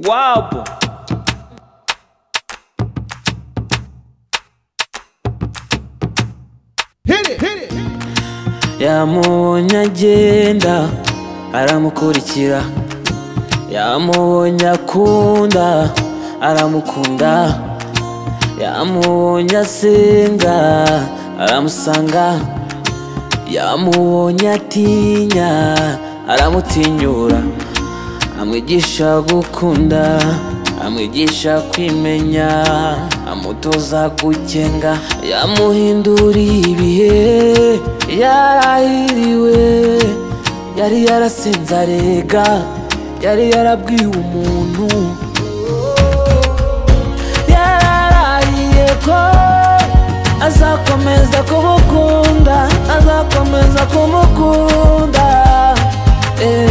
Guapo. yamubonye agenda aramukurikira yamubonye akunda aramukunda yamubonye asenga aramusanga yamubonye atinya aramutinyura amwigisha gukunda amwigisha kwimenya amutoza gukenga yamuhinduriye ibihe yarahiriwe yari yarasenze arega yari yarabwiwe umuntu yararahiye ko azakomeza kumukunda azakomeza kumukunda eh,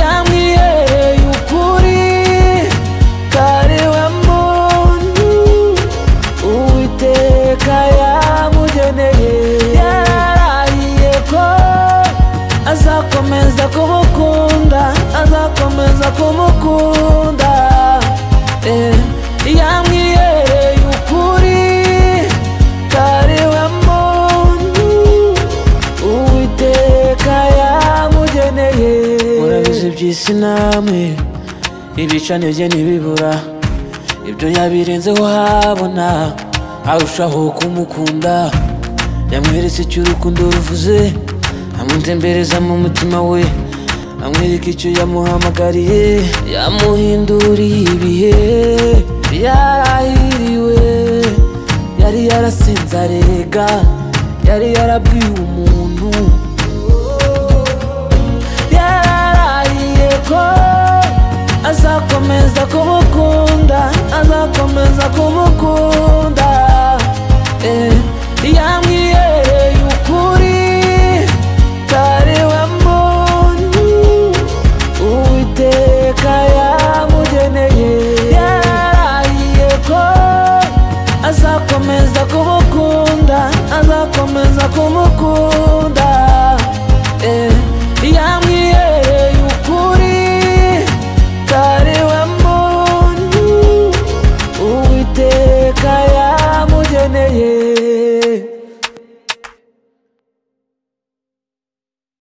yamwihereye ukuri kari we muntu uwiteka yamugeneye yararahiye ko azakomeza kumukunda azakomeza kumukunda eh, yamwihereye ukuri kari we muntu uwiteka yamugeneye murabizi by'isi namwe ibicaniro bye ntibibura ibyo yabirenzeho habona arushaho kumukunda yamweretse icyo urukundo ruvuze amutembereza mu mutima we amwereka icyo yamuhamagariye yamuhinduriye ibihe yarahiriwe yari yarasinze arega yari yarabwiwe umuntu yararahiye ko azakomeza kumukunda azakomeza kumukunda eh, yamwihereye ukuri kari we muntu uwiteka yamugeneye yararahiye ko azakomeza kumukunda azakomeza kumukunda